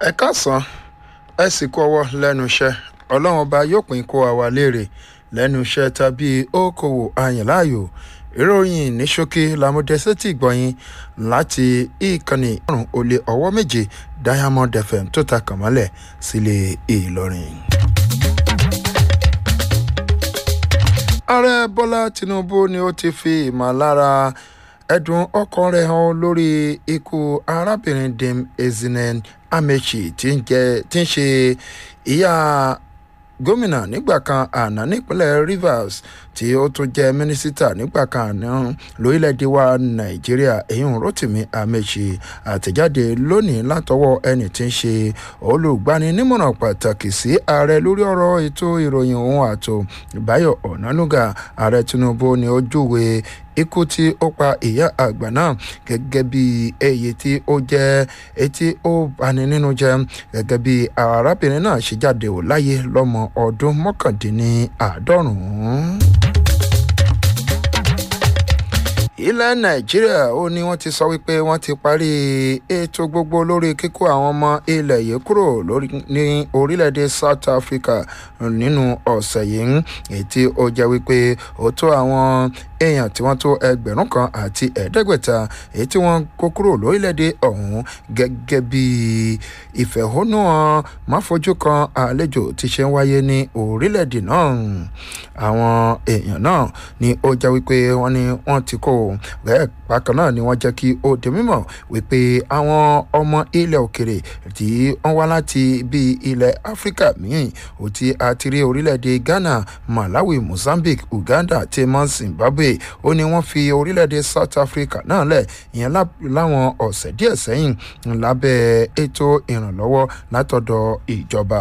ẹ káàsán ẹ sì kú ọwọ́ lẹ́nu iṣẹ́ ọlọ́run ọba yóò pín kó àwa léèrè lẹ́nu iṣẹ́ tàbí okòwò àyànláàyò ìròyìn ní ṣókí làmúdẹ́sẹ́tì gbọ̀yìn láti ìkànnì ọ̀rùn olè ọwọ́ méje diamond fm tó ta kànmọ́lẹ̀ sílé ìlọrin. ààrẹ bọ́lá tinubu ni ó ti fi ìmọ̀lára ẹ̀dùn ọkàn rẹ̀ hàn lórí ikú arábìnrin dem ezinen amechi tí ń ṣe ìyá gómìnà nígbà kan àná nípínlẹ̀ rivers tí ó tún jẹ́ mínísítà nígbà kan àná lórílẹ̀‐èdè wa nàìjíríà èyún rotimi amechi àtẹ̀jáde lónìí látọwọ́ ẹni tí ń ṣe olùgbaninímọ̀ràn pàtàkì sí ààrẹ lórí ọ̀rọ̀ ètò ìròyìn ohun àtò báyọ̀ ọ̀nánúgà ààrẹ tinubu ni ó júwe ikú tí ó pa ìyá àgbà náà gẹ́gẹ́ bí èyí tí ó jẹ́ etí ó bani nínú jẹ́ gẹ́gẹ́ bí arábìnrin náà ṣe jáde ò láyé lọ́mọ ọdún mọ́kàndínláàádọ́rùn-ún ilẹ̀ nàìjíríà ó ní wọ́n ti sọ wípé wọ́n ti parí ètò gbogbo lórí kíkó àwọn ọmọ ilẹ̀ yìí kúrò ní orílẹ̀-èdè south africa nínú ọ̀sẹ̀ yìí èyí tí ó jẹ́ wípé ó tó àwọn èèyàn tí wọ́n tó ẹgbẹ̀rún kan àti ẹ̀ẹ́dẹ́gbẹ̀ta èyí tí wọ́n kó kúrò lórílẹ̀‐èdè ọ̀hún gẹ́gẹ́ bí ìfẹ̀hónúhàn máfojú kan àlejò ti ṣe ń wáyé ní orílẹ̀‐èdè náà àwọn èèyàn náà ni ó jẹ́ wípé wọ́n ní wọ́n ti kó bẹ́ẹ̀ bákan náà ni wọ́n jẹ́ kí ó di mímọ̀ wípé àwọn ọmọ ilẹ̀ òkèrè tí wọ́n wá láti bí ilẹ̀ áfíríkà míì ò ti àti rí orílẹ̀‐èdè ghana malawi mozambique uganda tí mọ́ zimbabwe ó ní wọ́n fi orílẹ̀-èdè south africa náà lẹ̀ ìyẹn láwọn ọ̀sẹ̀ díẹ̀ sẹ́yìn lábẹ́ ètò ìrànlọ́wọ́ látọ̀dọ̀ ìjọba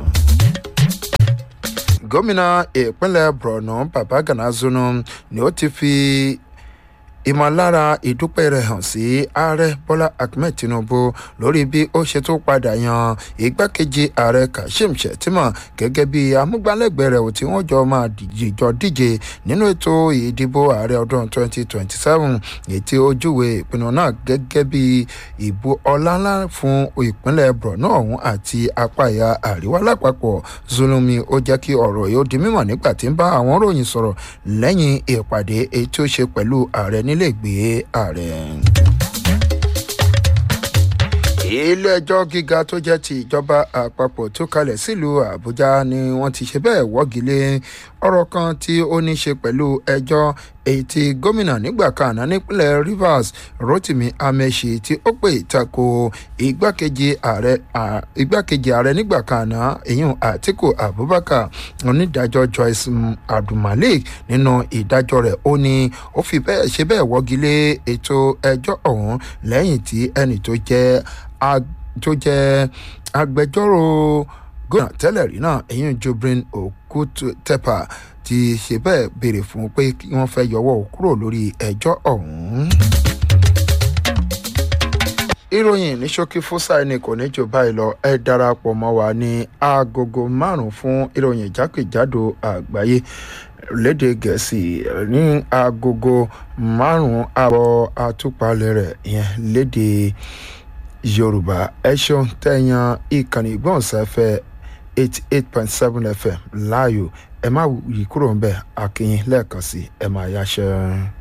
gómìnà ìpínlẹ̀ borno babagana zunu ni ó ti fi ìmọ̀lára ìdúpẹ́ rẹ̀ hàn sí ààrẹ bọ́lá ahmed tinubu lórí bí ó ṣe tó padà yan igbákejì ààrẹ kashim shettima gẹ́gẹ́ bí amúgbálẹ́gbẹ̀ẹ́ rẹ̀ tí wọ́n jọ máa jọ díje nínú ètò ìdìbò ààrẹ ọdún 2027 ètí ojúwe ìpinnu náà gẹ́gẹ́ bí ìbò ọláńlá fún ìpínlẹ̀ borno ọ̀hún àti apá ìhà àríwá lápapọ̀ zulumi ó jẹ́ kí ọ̀rọ̀ yìí ó di mímọ̀ nígbà tí ń bá àwọn ròyìn sọ̀rọ̀ lẹ́yìn ìpàdé èyí tí ó ṣe pẹ̀lú ààrẹ nílé ìgbé ààrẹ ilé-ẹjọ́ gíga tó jẹ́ ti ìjọba àpapọ̀ tó kalẹ̀ sílùú àbújá ni wọ́n ti ṣe bẹ́ẹ̀ wọ́gi lé ọ̀rọ̀ kan tí ó ní ṣe pẹ̀lú ẹjọ́ èyí tí gómìnà nígbà kan àná nípínlẹ̀ rivers rotimi amechi tí ó pè tako igbákejì ààrẹ igbákejì ààrẹ nígbà kan àná èyún àtiku abubakar onídàájọ́ joyce abdulmalik nínú ìdájọ́ rẹ̀ ó ní ó fi bẹ́ẹ̀ ṣe bẹ́ẹ̀ wọ́gi lé ètò ẹjọ́ ọ̀hún lẹ́yìn tí ẹnì tó jẹ́ tó jẹ́ agbẹjọ́rò gómìnà tẹ́lẹ̀ rí náà èyí jobrin okutepa ti ṣe bẹ́ẹ̀ béèrè fún pé kí wọ́n fẹ́ yọwọ́ kúrò lórí ẹjọ́ ọ̀hún. ìròyìn ní ṣókí fúsà ẹni kò ní jù báyìí lọ ẹ darapọ̀ mọ́ wa ní agogo márùn-ún fún ìròyìn ìjákèjádò àgbáyé lédè gẹ̀ẹ́sì ní agogo márùn-ún àbọ̀ àtúpalẹ̀ rẹ̀ yẹn lédè yorùbá ẹ ṣeun tẹ̀yàn ìkànnì ìgbọ̀nsáfẹ́ eighty eight point seven fm láàyò ẹ má yí kúrò ń bẹ̀ akínyìn lẹ́ẹ̀kan sí ẹ máa yáṣẹ́.